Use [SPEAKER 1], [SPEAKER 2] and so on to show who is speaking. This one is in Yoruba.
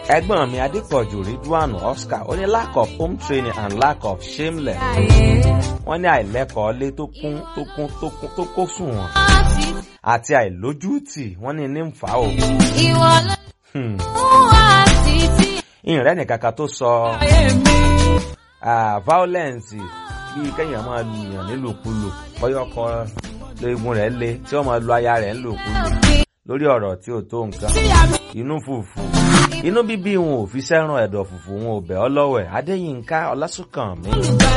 [SPEAKER 1] ẹ̀gbọ́n mi adépọ̀jù ridwan oscar ó ní lack of home training and lack of shameless wọ́n ní àìlẹ́kọ̀ọ́ lé tó kún tó kún tó kún tó kó sùn wọn àti àìlójútì wọ́n ní ní ń fà ó.
[SPEAKER 2] Ìwọ ló
[SPEAKER 1] Hmm.
[SPEAKER 2] wá títí
[SPEAKER 1] ìrìn nìkan kan tó sọ ah, violence bíi kéèyàn máa lu èèyàn nílùkulù bọ́yọ̀kọ lóògùn rẹ̀ le tí wọ́n máa lu aya rẹ̀ nílùkulù lórí ọ̀rọ̀ tí ò tó nǹkan inú fùfù inú bíbí wọn ò fi sẹ́ràn ẹ̀dọ̀ fùfù wọn ò bẹ̀ ọ́ lọ́wẹ̀ adéyínká ọlásùnkànmí